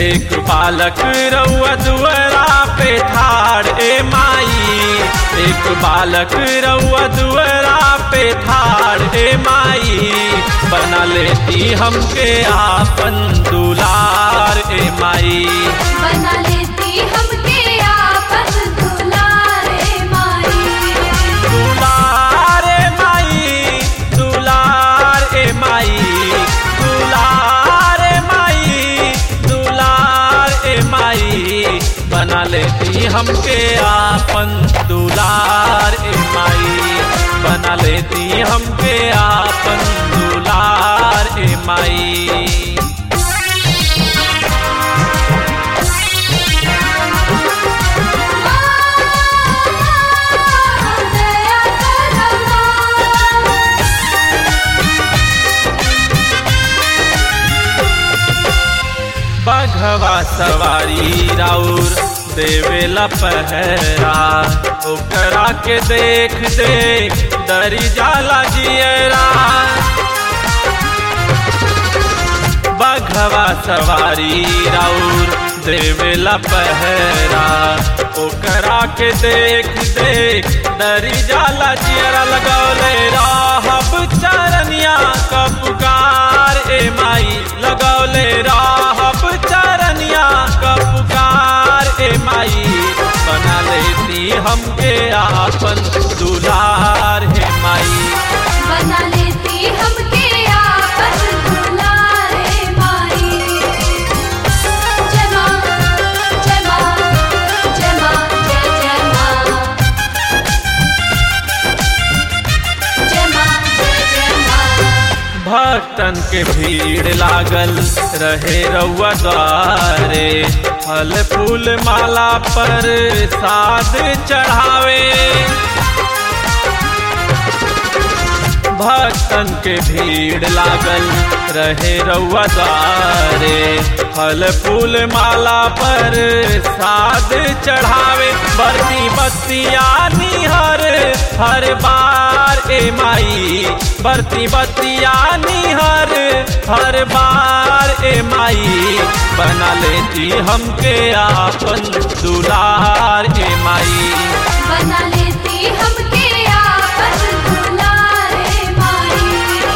एक बालक रउआ दुअरा पे ठाड़ ए माई एक बालक रउआ दुअरा पे ठाड़ ए माई बना लेती हमके आपन दुलार ए माई बना लेती हमके आपन दुलारे माई दुलार ए माई दुलार ए माई दुलार ए माई दुलार ए माई बना लेती हमके आपन दुलार ए माई बना लेती हमके आपन दुलार ए माई दया करना बघवा सवारी राउर देवेला पहरा ओकरा के देख देख डरी जाला जियरा बघवा सवारी राउर देवेला पहरा ओकरा के देख देख डरी जाला जियरा लगौले राहब चरनिया का पुकार ए माई लगौले राहब चरनिया का पुकार ए माई बना लेती हमके आपन दुलार हे माई बना लेती हमके आपन दुलारे माई जय माँ जय माँ जय माँ जय जय माँ जय माँ जय जय माँ भक्तन के भीड़ लागल रहे रउआ द्वारे फल फूल माला पर साध चढ़ावे भक्तन के भीड़ लागल रहे रउआ द्वारे फल फूल माला पर साध चढ़ावे बरती बत्तिया निहर हर बार ए माई बरती बत्तिया निहर हर बार ए माई बना लेती हमके आपन दुलार ए माई बना लेती हमके आपन दुलारे माई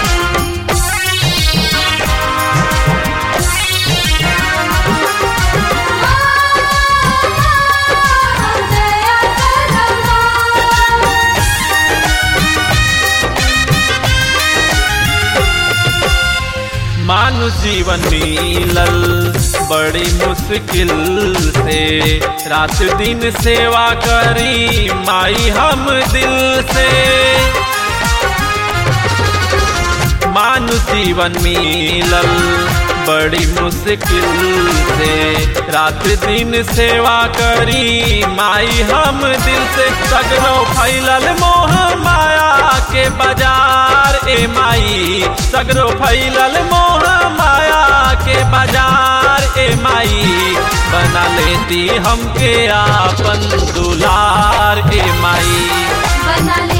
दया करना मानुष जीवन मिलल बड़ी मुश्किल से रात दिन सेवा करी माई हम दिल से मानुष जीवन मिलल बड़ी मुश्किल से रात दिन सेवा करी माई हम दिल से सगरो फैलल मोह माया के बाजार ए माई सगरो फैलल मोह माया के बाजार ए माई बना लेती हमके आपन दुलार ए माई बना ले